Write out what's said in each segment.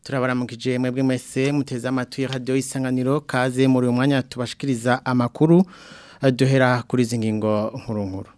turabaramukije mwebwe mwese muteze amatwi radio isanganiro kaze muri uyu mwanya tubashikiriza amakuru duhera kuri izi ngingo nkuru nkuru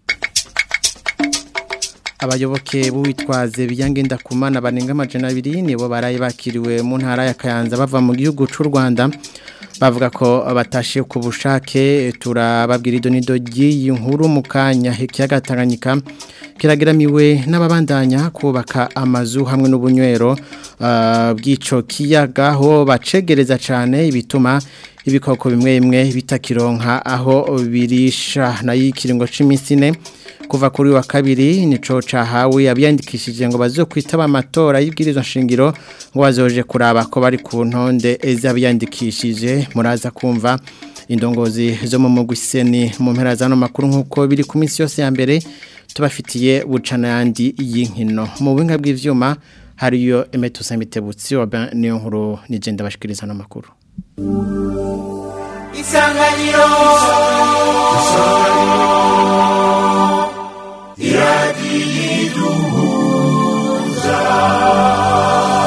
abayoboke b'uwitwaze biyangenda kumana banenga amajana abiri nibo baraye bakiriwe mu ntara ya Kayanza bava mu gihugu cy'u Rwanda bavuga ko batashe ku bushake turababwira idonido ry'iyi nkuru mu kanya ikiyaga Tanganyika kiragiramiwe n'ababandanya kubaka amazu hamwe n'ubunywero bw'ico kiyaga ho bacegereza cyane ibituma ibikoko bimwe bimwe bitakironka aho birisha nayo ikiringo cy'iminsi ine kuva kuri wa kabiri nico cahawe abiyandikishije ngo bazokwitaba amatora y'ibwirizwa nshingiro ngo bazoje kuraba ko bari ku ntonde z'abiyandikishije muraza kumva indongozi zo mu mugwiseni mu mpera zano makuru nkuko biri ku minsi yose ya mbere tubafitiye bucana yandi y'inkino mu buhinga bw'ivyuma hariyo emetusa mitebutsi wa niyo nkuru nigenda bashikiriza n'amakuru isanganiro iradiyiduhuza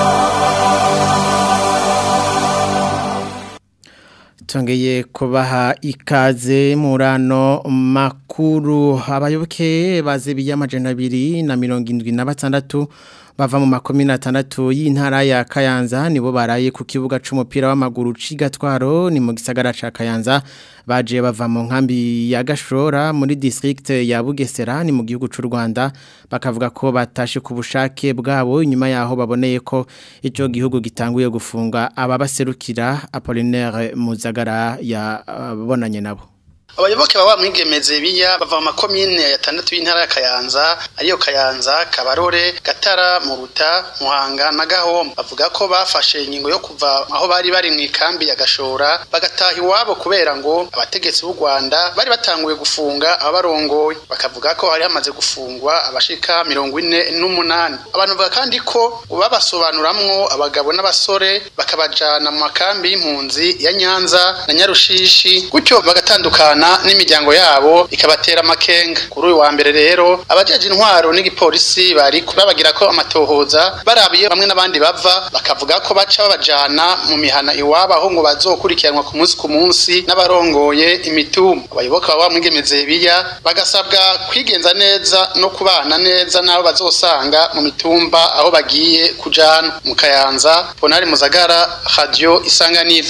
tongeye kubaha ikaze murano makuru abayoboke bazebiye amajana abiri na mirongo indwi na batandatu bava mu makomine atandatu y'intara ya Kayanza nibo baraye ku kibuga c'umupira w'amaguru cigatwaro ni mu gisagara ca Kayanza baje bava mu nkambi ya Gashora muri district ya Bugesera ni mu gihugu c'u Rwanda bakavuga ko batashe ku bushake bwabo nyuma yaho baboneye ko ico gihugu gitanguye gufunga ababaserukira Apollinaire Muzagara yabonanye nabo abayoboke baba mwigemeze biya bava mu makomine ya tandatu y'intara ya Kayanza ariyo Kayanza Kabarore Gatara Muruta Muhanga na Gahombo bavuga ko bafashe ingingo yo kuva aho bari bari mu ikambi ya Gashora bagataha iwabo kubera ngo abategetsi b'u Rwanda bari batanguye gufunga abarongoye bakavuga ko hari hamaze gufungwa abashika mirongo ine n'umunani abantu bavuga kandi ko babasobanuramwo abagabo n'abasore bakabajana mu makambi y'impunzi ya Nyanza na Nyarushishi gutyo bagatandukana n'imiryango yabo ikabatera amakenga kuri uyu wa mbere rero abajeje intwaro n'igipolisi bari babagira ko amatohoza barabiye bamwe n'abandi bava bakavuga ko baca babajana mu mihana iwabo aho ngo bazokurikiranwa ku munsi ku munsi n'abarongoye imitumba abayoboka baba mwigemeze biya bagasabwa kwigenza neza no kubana neza n'abo bazosanga mu mitumba aho bagiye kujana mu kayanza ponari muzagara radio isanganiro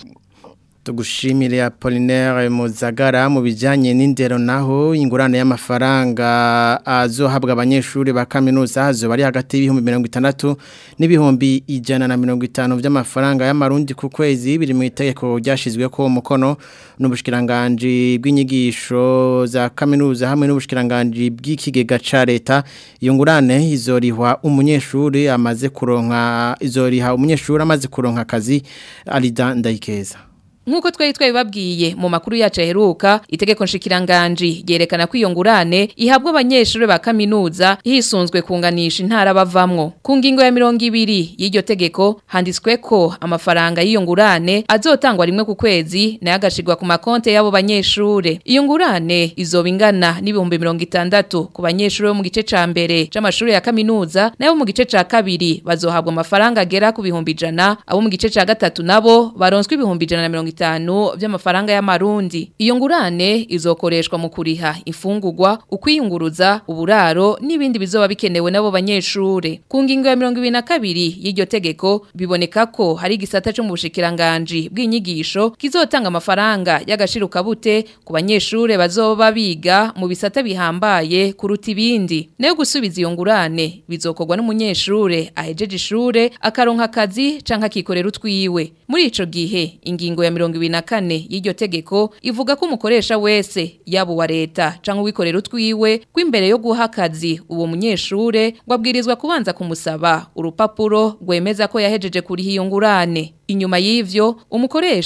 tugushimire Apollinaire Muzagara mu bijanye n'indero naho ingurane y'amafaranga azohabwa abanyeshuri ba kaminuza hazo bari hagati y'ibihumbi 60 n'ibihumbi ijana na 50 by'amafaranga y'amarundi ku kwezi biri mu itegeko ryashizwe ko umukono n'ubushikiranganje bw'inyigisho za kaminuza hamwe n'ubushikiranganje bw'ikigega ca leta iyo ngurane izorihwa umunyeshuri amaze kuronka izoriha umunyeshuri amaze kuronka akazi Alida Ndayikeza Nkuko twari twabibabwiye mu makuru yacu aheruka itegeko nshikiranganje ryerekana ko iyo ngurane ihabwa abanyeshuri ba kaminuza hisunzwe kunganisha intara bavamwo ku ngingo ya 200 y'iryo tegeko handitswe ko amafaranga y'iyo ngurane azotangwa rimwe ku kwezi nayo agashirwa ku makonte y'abo banyeshuri iyo ngurane izoba ingana n'ibihumbi 60 ku banyeshuri bo mu gice ca mbere c'amashuri ya kaminuza nayo mu gice ca kabiri bazohabwa amafaranga agera ku bihumbi ijana abo mu gice ca gatatu nabo baronswe ibihumbi ijana na bitanu by'amafaranga y'amarundi iyo ngurane izokoreshwa mu kuriha ifungurwa ukwiyunguruza uburaro n'ibindi bizoba bikenewe nabo banyeshure ku ngingo ya 22 y'iryo tegeko biboneka ko hari igisata cyo mu bushikiranganje bw'inyigisho kizotanga amafaranga y'agashiruka bute ku banyeshure bazoba biga mu bisata bihambaye kuruta ibindi nayo gusubiza iyo ngurane bizokorwa n'umunyeshure ahejeje ishure akaronka akazi canka kikorera utwiwe muri ico gihe ingingo ya mirongo ibiri na kane y'iryo tegeko ivuga ko umukoresha wese yaba uwa leta canke uwikorera utwiwe rw'imbere yo guha akazi uwo munyeshure ngo abwirizwa kubanza kumusaba urupapuro rwemeza ko yahejeje kuriha iyo ngurane inyuma y'ivyo umukoresha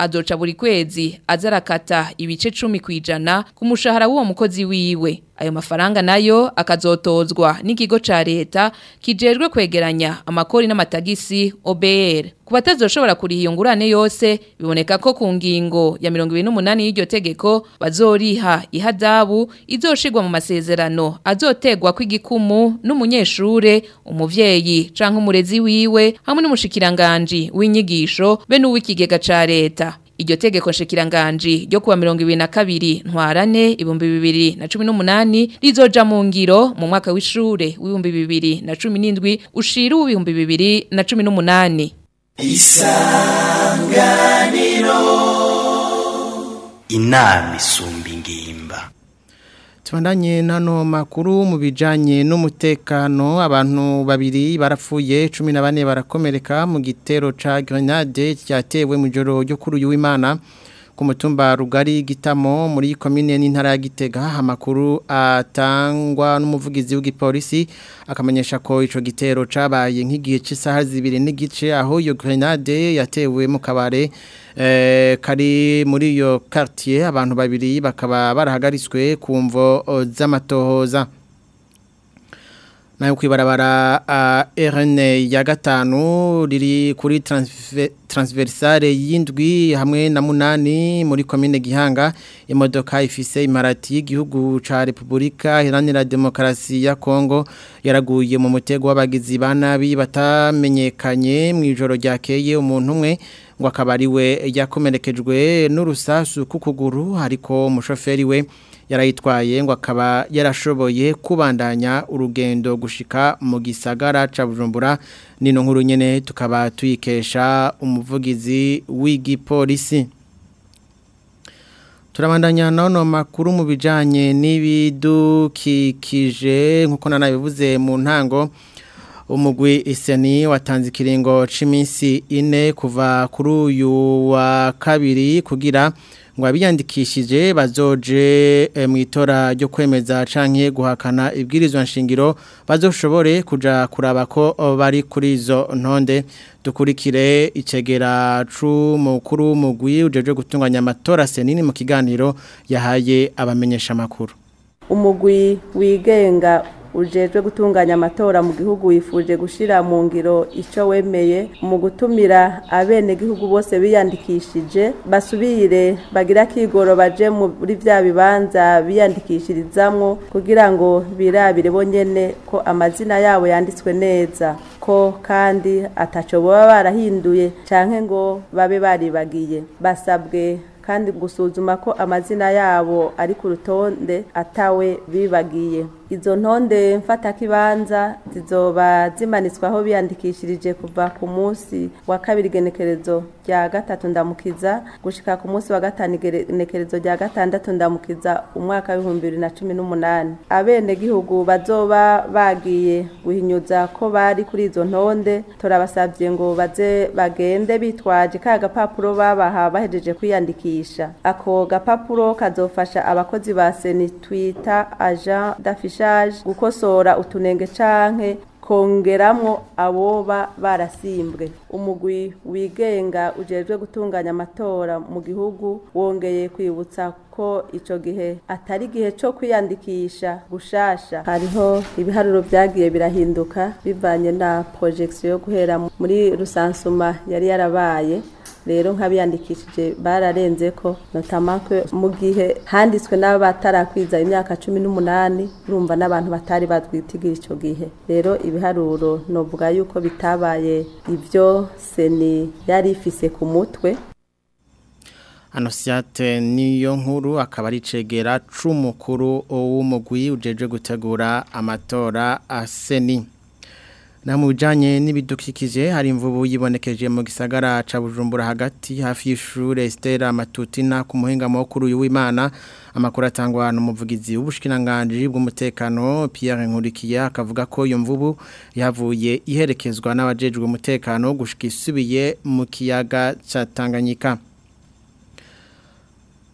azoca buri kwezi azarakata ibice 10 kwijana ku mushahara w'uwo mukozi wiwe ayo mafaranga nayo akazotozwa n'ikigo ca leta kijejwe kwegeranya amakori n'amatagisi OBR ku batazoshobora kuriha iyo ngurane yose biboneka ko ku ngingo ya 28 y'iryo tegeko bazoriha ihadabu izoshirwa mu masezerano azotegwa kw'igikumu n'umunyeshure umuvyeyi canke umurezi wiwe hamwe n'umushikiranganje w'inyigisho be n'uw'ikigega ca leta Iryo tegeko nshikiranganji ryo kuwa 2022 ntwarane ibumbi bibiri na 18 rizoja mu ngiro mu mwaka w'ishure w'ibumbi bibiri na 17 ushira w'ibumbi bibiri na 18 Isanganiro Inami sumba ingimba Tubandanye nano makuru mu bijanye n'umutekano abantu babiri barapfuye 14 barakomereka mu gitero ca grenade cyatewe mu joro ryo kuri uyu w'Imana ku mutumba rugari gitamo muri commune n'intara ya Gitega amakuru atangwa n'umuvugizi w'igipolisi akamenyesha ko ico gitero cabaye nk'igihe cy'isaha zibiri n'igice aho iyo grenade yatewe mu kabare eh, kari muri iyo quartier abantu babiri bakaba barahagaritswe ku mvo z'amatohoza nayo kwibarabara uh, RN ya gatanu riri kuri transfer, transversale y'indwi hamwe na munani muri commune Gihanga imodoka ifise imarati y'igihugu ca Republika Iharanira Demokarasi ya Kongo yaraguye mu mutego w'abagizi banabi batamenyekanye mu ijoro ryakeye umuntu umwe ngo akaba ari we yakomerekejwe n'urusasu kukuguru ariko umushoferi we yarayitwaye ngo akaba yarashoboye kubandanya urugendo gushika mu gisagara ca Bujumbura nino nkuru nyene tukaba tuyikesha umuvugizi w'igipolisi Turabandanya nono makuru mu bijanye n'ibidukikije nkuko nanabivuze mu ntango umugwi iseni watanze ikiringo c'iminsi ine kuva kuri uyu wa kabiri kugira ngo abiyandikishije bazoje e, mu itora ryo kwemeza canke guhakana ibwirizwa nshingiro bazoshobore kuja kuraba ko bari kuri izo ntonde dukurikire icegera c'umukuru mugwi ujeje gutunganya amatora senini mu kiganiro yahaye abamenyesha makuru umugwi wigenga ujejwe gutunganya amatora mu gihugu wifuje gushira mu ngiro ico wemeye mu gutumira abene gihugu bose biyandikishije basubire bagira kigoro baje muri vya bibanza biyandikishirizamwo kugira ngo birabire bonyene ko amazina yabo yanditswe neza ko kandi ataco baba barahinduye canke ngo babe baribagiye basabwe kandi gusuzuma ko amazina yabo ari ku rutonde atawe bibagiye izo ntonde mfatakibanza zizoba zimanitswe aho biyandikishirije kuva ku munsi wa kabiri genekerezo rya gatatu ndamukiza gushika ku munsi wa gatanu igenekerezo rya gatandatu ndamukiza umwaka w'ibihumbi bibiri na cumi n'umunani abenegihugu bazoba bagiye guhinyuza ko bari kuri izo ntonde turabasabye ngo baze bagende bitwaje ka gapapuro babaha bahejeje kwiyandikisha ako gapapuro kazofasha abakozi ba seni twita agent d'affichage gukosora utunenge canke kongeramwo aboba barasimbwe umugwi wigenga ujejwe gutunganya amatora mu gihugu wongeye kwibutsa ko ico gihe atari gihe co kwiyandikisha gushasha hariho ibiharuro vyagiye birahinduka bivanye na projection yo guhera muri rusansuma yari yarabaye rero nk'abiyandikishije bararenze ko notamako mu gihe handitswe n'abatarakwiza imyaka cumi n'umunani urumva n'abantu batari batwitigira icyo gihe rero ibiharuro novuga yuko bitabaye ibyo seni yari ifise ku mutwe Anosiate niyo nkuru akaba ari cegera c'umukuru w'umugwi ujeje gutegura amatora aseni na mu bijanye n'ibidukikije hari imvubu yibonekeje mu gisagara ca Bujumbura hagati hafi y'ishure Stella Matutina ku muhinga mukuru w'Imana amakuru atangwa n'umuvugizi w'ubushikiranganje bw'umutekano Pierre Nkurikiye akavuga ko iyo mvubu yavuye iherekezwa n'abajejwe umutekano gushika isubiye mu kiyaga ca Tanganyika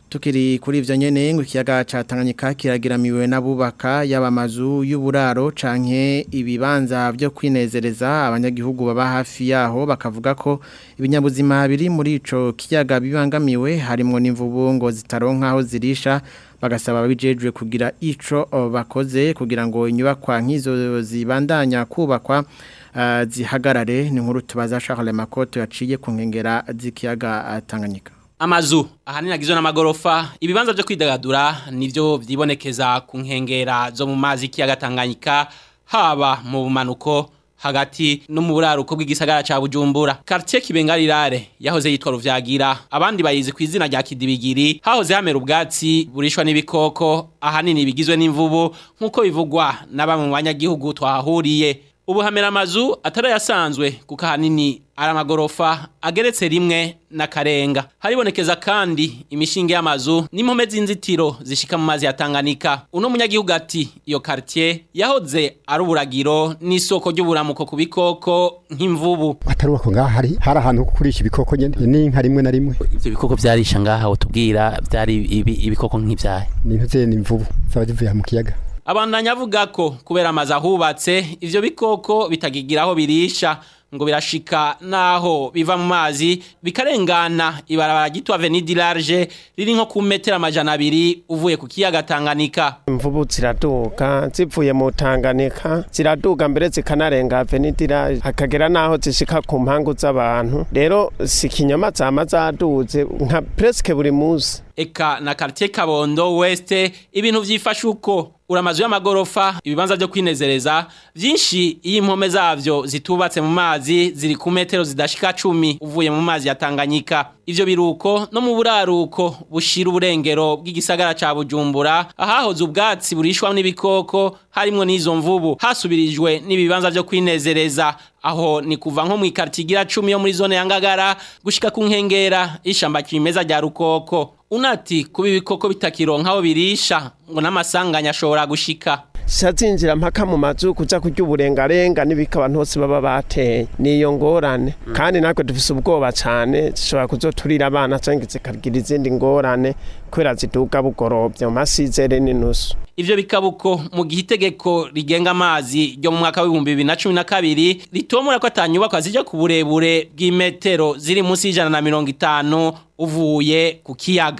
Tukiri kuri ivyo nyene ngo ikiyaga ca Tanganyika kiragiramiwe n'abubaka yaba amazu y'uburaro canke ibibanza byo kwinezereza abanyagihugu baba hafi yaho bakavuga ko ibinyabuzima biri muri ico kiyaga bibangamiwe harimo n'imvubu ngo zitaronka aho zirisha bagasaba abijejwe kugira ico bakoze kugira ngo inyubakwa nk'izo zibandanya kubakwa uh, zihagarare ni nkuru tubaza Charles Makoto yaciye ku nkengera z'ikiyaga Tanganyika Amazu ahanini agizwe n'amagorofa ibibanza byo kwidagadura nivyo vyibonekeza ku nkengera zo mu mazi kiyaga Tanganyika haba mu bumanuko hagati no mu buraruko bw'igisagara ca Bujumbura quartier Kibengarirare yahoze yitwa Ruvyagira abandi bayizi ku izina rya Kidibigiri hahoze hamera ubwatsi burishwa n'ibikoko ahanini bigizwe n'imvubu nkuko bivugwa na bamwe mu banyagihugu twahuriye ubu hamera amazu atarayasanzwe kuko ahanini ari amagorofa ageretse rimwe na karenga haribonekeza kandi imishinge y'amazu n'impome z'inzitiro zishika mu mazi ya Tanganyika uno munyagihugu ati iyo quartier yahoze ari uburagiro n'isoko ry'uburamuko ku bikoko nk'imvubu atarubako ngaha hari hari ahantu ho kurisha ibikoko nyene n'inka rimwe na rimwe ivyo bikoko vyarisha ngaha utubwira vyari ibi, ibikoko nk'ivyahe n'intuze n'imvubu zaba zivuye mu kiyaga abandanya avuga ko kubera amazu ahubatse ivyo bikoko bitagigira aho birisha ngo birashika naho biva mu mazi bikarengana ibarabara gitwa Avenue Large riri nko ku metero amajana abiri uvuye ku kiyaga Tanganyika imvubu ziraduga zivuye mu Tanganyika ziraduga mbere zikanarenga Avenue Large hakagera naho zishika ku mpangu z'abantu rero si kinyama zama zaduze nka presque buri munsi eka na quartier Kabondo West ibintu vyifasha uko uramazu y'amagorofa ibibanza byo kwinezereza byinshi iyo impome zavyo zitubatse mu mazi ziri ku metero zidashika 10 uvuye mu mazi ya Tanganyika ivyo biruko no mu buraruko bushira uburengero bw'igisagara ca Bujumbura ahahoze ubwatsi burishwa n'ibikoko harimo n'izo mvubu hasubirijwe n'ibibanza byo kwinezereza aho ni kuva nko mu ikartigira 10 yo muri zone ya Ngagara gushika ku nkengera ishamba kimeza rya Rukoko unati kuba ibikoko bitakironka aho birisha ngo n'amasanganya ashobora gushika shazinjira mpaka mu mazu kuja kurya uburengarenga n'ibika abantu bose baba bateye niyo ngorane kandi natwe dufise ubwoba cane zishobora kuzoturira abana canke zikagira izindi ngorane kubera ziduga bugorovye mu masizere n'inusu ivyo bikabuko mu gihe itegeko rigenga amazi ryo mu mwaka w'ibihumbi bibiri na cumi na kabiri ritomora ko atanyubakwa zija ku burebure bw'imetero ziri munsi y'ijana na mirongo itanu uvuye ku kiyaga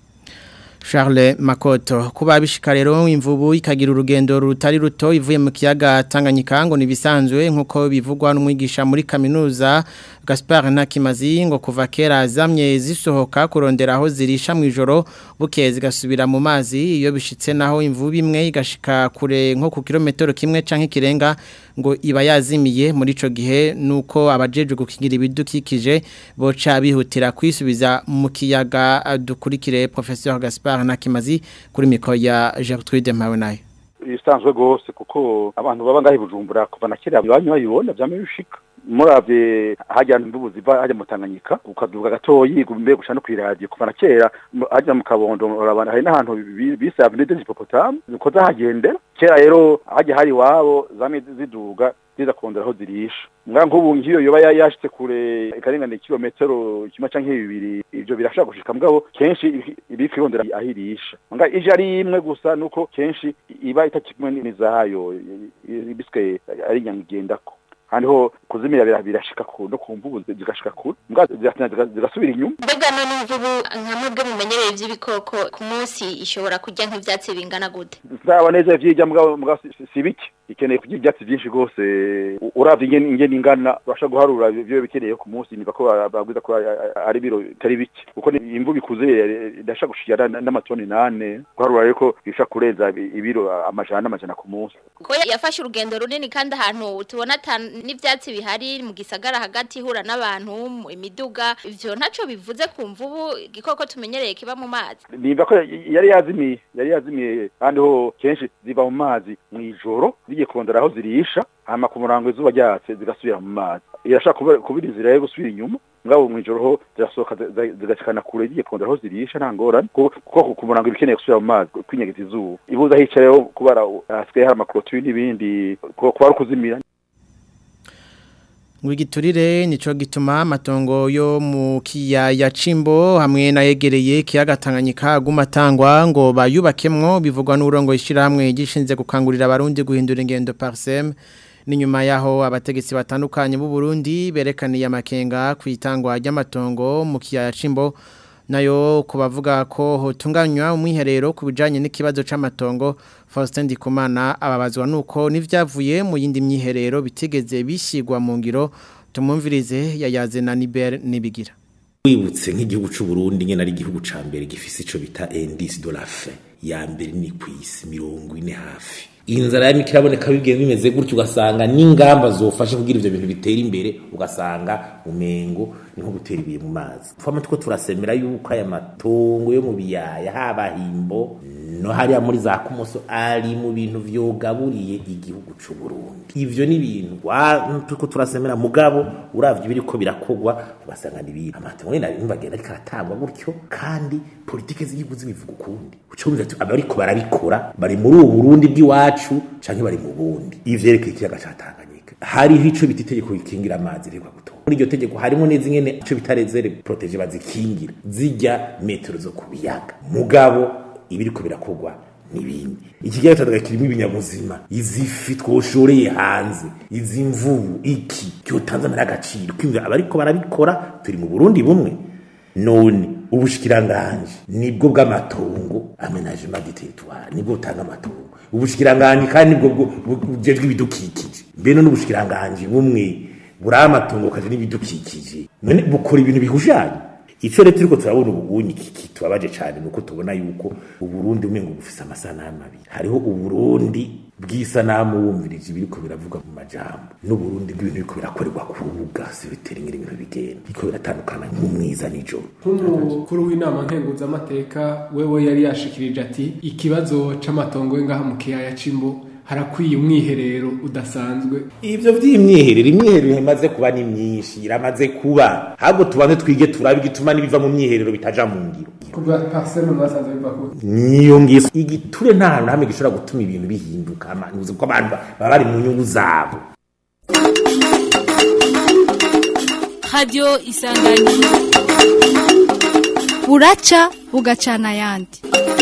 Charles Makoto kuba bishika rero imvubu ikagira urugendo rutari ruto ivuye mu kiyaga Tanganyika ngo nibisanzwe nkuko bivugwa n'umwigisha muri kaminuza Gaspard Nakimazi ngo kuva kera zamye zisohoka kurondera aho zirisha mu ijoro bukeye zigasubira mu mazi iyo bishitse naho imvubu imwe igashika kure nko ku kilometero kimwe canke kirenga ngo iba yazimiye muri ico gihe nuko abajeje gukingira ibidukikije boca bihutira kwisubiza mu kiyaga dukurikire professeur Gaspard Nakimazi kuri mikro ya Gertrude Mpawenayo bisanzwe gose kuko abantu baba ngahi bujumbura kuva na kera banyu bayibona vyame bishika muravye hajya imvubu ziva hajya mu Tanganyika ukaduga gatoyi gumbe gushana ku radio kuva na kera hajya mu kabondo urabana hari n'ahantu bise avenue des hippopotames niko zahagendera kera rero hajya hari wabo zame ziduga ziza kurondera aho zirisha mwa nk'ubu ngiyo yoba yashitse kure ikarengana kilometero kimwe canke bibiri ivyo birashaka gushika mugabo kenshi ibifi irondera ahirisha nga ije ari imwe gusa nuko kenshi iba itakimwe n'izayo ibiske ari nyangigendako haniho kuzimira birashika ku no kumvubu zigashika ku mbwa zigasubira inyuma mbega none imvubu nka mwebwe mumenyereye ivy'ibikoko ku munsi ishobora kurya nk'ivyatsi bingana gute zaba neza vyirya mbwa mbwa si biki ikeneye kurya ibyatsi byinshi rwose uravye ingene ingene ingana urashaka guharura ibyo bikeneye ku munsi niba ko babwiza ko ari biro bitari bike kuko imvubu ikuze idashaka gushikira n'amatoni nane guharura ariko bishaka kurenza ibiro amajana n'amajana ku munsi ko yafashe urugendo runini kandi ahantu tubona n'ivyatsi bihari mu gisagara hagati ihura n'abantu imiduga ivyo ntaco bivuze ku mvubu igikoko tumenyereye kiba mu mazi nimba ko yari yazimiye yari yazimiye kandi ho kenshi ziva mu mazi mw'ijoro zigiye kurondera aho zirisha hama ku murango izuba ryatse zigasubira mu mazi irashaka kubira inzira yo gusubira inyuma ngabo mw'ijoro ho zirasohoka zigashikana kure zigiye kurondera aho zirisha nta ngorane kuko ku murango ibikeneye gusubira mu mazi kwinyegeza izuba ibuza hicayeho kubara hasigaye hari amakorotiri n'ibindi kuba ari ukuzimira ngo igiturire nico gituma amatongo yo mu kiyaya Cimbo hamwe nayegereye kiyaga Tanganyika gumatangwa ngo bayubakemwo bivugwa n'urongo ishiramwe gishinze gukangurira abarundi guhindura ingendo parsem ni nyuma yaho abategetsi batandukanye b'u Burundi berekaniye amakenga ku itangwa ry'amatongo mu kiyaya Cimbo nayo kubavuga ko hotunganywa umwiherero ku bijanye n'ikibazo c'amatongo Faustin Ndikumana ababazwa nuko nivyavuye mu yindi myiherero bitigeze bishigwa mu ngiro tumumvirize yayaze na Niber nibigira wibutse nk'igihugu c'u Burundi nyene ari igihugu ca mbere gifise ico bita indice de la faim ya mbere ni kwisi mirongo ine hafi inzara ya mikiraboneka bibwiye bimeze gutyo ugasanga n'ingamba zofashe kugira ivyo bintu bitera imbere ugasanga umengo ni nko gutera ibiye mu mazi twama tuko turasemera yuko aya matongo yo mu biyaya haba himbo no hariya muri za kumoso ari mu bintu vyogaburiye igihugu c'u Burundi ivyo ni ibintu tuko turasemera mugabo uravye biriko birakogwa ugasanga ni ibintu amatongo nyene arimva agenda ariko aratangwa gutyo kandi politike z'igihugu zibivuga ukundi uco wumva abariko barabikora bari muri ubu Burundi bw'iwacu canke bari mu bundi ivyerekeye ikiyaga ca Tanganyika hariho ico bita itegeko rikingira amazi rikwa gutora muri iryo tegeko harimo neza nyene ico bita rezere protege bazikingira zijya metero zo ku biyaga mugabo ibiriko birakogwa nibindi ikiyaga Tanganyika kirimo ibinyabuzima izifi twoshoreye hanze izi mvubu iki cyotanze amara agaciro kwimva abariko barabikora turi mu Burundi bumwe none ubushikiranganje nibwo bw'amatongo amenagement du territoire nibwo butanga amatongo ubushikiranganje kandi nibwo bujejwe ibidukikije mbene n'ubushikiranganje bumwe buri amatongo kaje n'ibidukikije none bukora ibintu bihujanye ico leta iriko turabona ubunyi kitubabaje cyane nuko tubona yuko uburundi umengo bufise amasanamu abiri hariho uburundi bw'isanamu wumvirije ibiriko biravuga mu majambo n'uburundi bw'ibintu biriko birakorerwa ku rubuga sibitera ingene ibintu bigenda biriko biratandukana nk'umwiza n'ijoro nk'umukuru w'inama nkenguzamateka wewe yari yashikirije ati ikibazo c'amatongo ngaha mu kiyaya c'imbo harakwiye umwiherero udasanzwe ivyo vy'imyiherero imyiherero imaze kuba ni myinshi iramaze kuba ahubwo tubanze twige turabe igituma n'ibiva mu myiherero bitaja mu ngiro kuva parseme mwasanze biva ku niyo ngiso igiture nta hantu hamwe gishobora gutuma ibintu bihinduka amanuzi kuko abantu baba bari mu nyungu zabo radio isanganiro buraca bugacana ayandi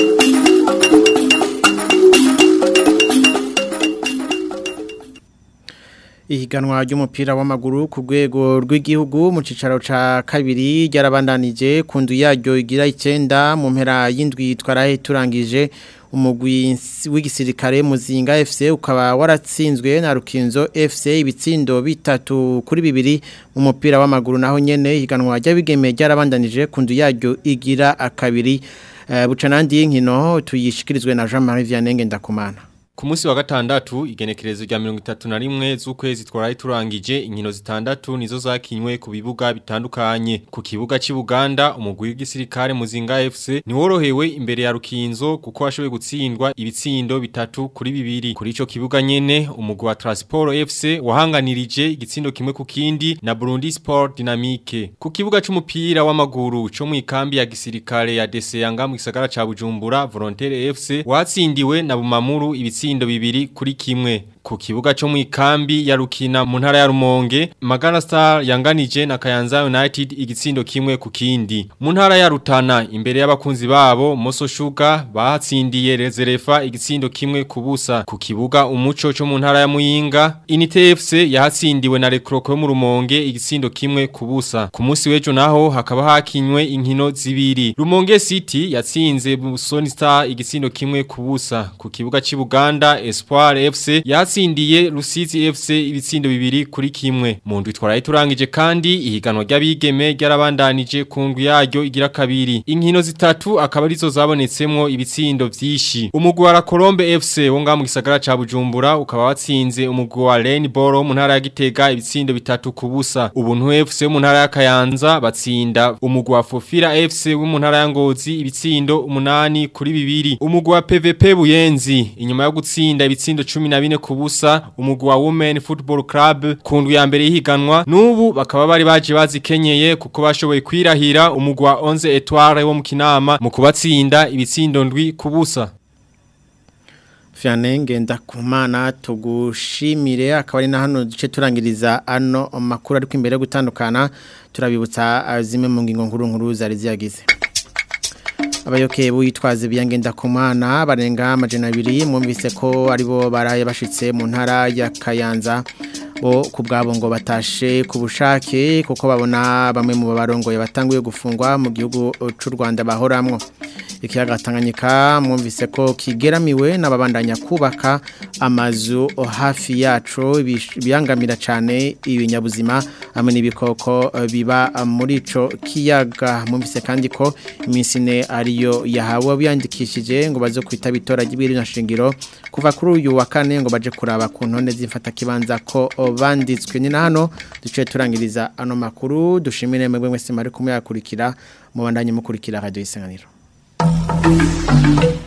ihiganwa ry'umupira w'amaguru ku rwego rw'igihugu mu cicaro ca kabiri ryarabandanije ku nzu yaryo igira icyenda mu mpera y'indwi twarahe turangije umugwi w'igisirikare muzinga FC ukaba waratsinzwe na Rukinzo FC ibitsindo bitatu kuri bibiri mu mupira w'amaguru naho nyene ihiganwa ry'abigeme ryarabandanije ku nzu yaryo igira akabiri uh, bucanandi y'inkino tuyishikirizwe na Jean-Marie Vianney Ndakumana Ku munsi wa gatandatu igenekerezo rya 31 z'ukwezi twaraye turangije inkino zitandatu nizo zakinywe ku bibuga bitandukanye ku kibuga cy'i Buganda umugwi w'igisirikare Muzinga FC ni worohewe imbere ya Rukinzo kuko washoboye gutsindwa ibitsindo bitatu kuri bibiri kuri ico kibuga nyene umugwi wa Transport FC wahanganirije igitsindo kimwe ku kindi na Burundi Sport Dynamique ku kibuga c'umupira w'amaguru cyo mu ikambi ya gisirikare ya Deseyanga mu gisagara ca Bujumbura Volontaire FC watsindiwe na Bumamuru ibitsi ibitsindo bibiri kuri kimwe ku kibuga cyo mu ikambi ya Rukina mu ntara ya Rumonge Magana Star yanganije na Kayanza United igitsindo kimwe ku kindi mu ntara ya Rutana imbere y'abakunzi babo Moso Sugar batsindiye Rezerefa igitsindo kimwe ku busa ku kibuga umuco cyo mu ntara ya Muyinga Inite FC yahatsindiwe na Rekroko yo mu Rumonge igitsindo kimwe ku busa ku munsi w'ejo naho hakaba hakinywe inkino zibiri Rumonge City yatsinze Busoni Star igitsindo kimwe ku busa ku kibuga cy'i Buganda Espoir FC yatsindiye Rusizi FC ibitsindo bibiri kuri kimwe mu ndwi twaraye turangije kandi ihiganwa ry'abigeme ryarabandanije ku ndwi yaryo igira kabiri inkino zitatu akaba arizo zabonetsemwo ibitsindo vyishi umugwi wa Colombe FC wo nga mu gisagara ca Bujumbura ukaba watsinze umugwi wa Rainbow mu ntara ya Gitega ibitsindo bitatu ku busa ubuntu FC mu ntara ya Kayanza batsinda umugwi wa Fofira FC wo mu ntara ya Ngozi ibitsindo umunani kuri bibiri umugwi wa PVP Buyenzi inyuma yo gutsinda ibitsindo 14 ku busa umugwi wa Women Football Club ku ndwi ya mbere yihiganwa n'ubu bakaba bari baje bazikenyeye kuko bashoboye kwirahira umugwi wa 11 Etoile wo mu Kinama mu kubatsinda ibitsindo ndwi ku busa Fiane ngenda kumana tugushimire akaba ari na hano duce turangiriza ano makuru ariko imbere yo gutandukana turabibutsa ah, zimwe mu ngingo nkuru nkuru zari ziyagize abayoke buyitwaze biyangenda kumana barenga amajana abiri mwumvise ko aribo baraye bashitse mu ntara ya Kayanza bo ku bwabo ngo batashe ku bushake kuko babona bamwe mu barongoye batanguye gufungwa mu gihugu cy'u Rwanda bahoramwo ikiyaga Tanganyika mwumvise ko kigeramiwe n'ababandanya kubaka amazu hafi yacu biyangamira cyane ibinyabuzima hamwe n'ibikoko eh, biba muri ico kiyaga mwumvise kandi ko iminsi ine ariyo yahawe biyandikishije ngo baze kwitaba itora ry'ibiri na shingiro kuva kuri uyu wa kane ngo baje kuraba ku ntonde z'imfata kibanza ko banditswe ni na hano duce turangiriza ano makuru dushimire mwebwe mwese mari kumwe yakurikira mubandanye mukurikira radio isanganiro Thank you.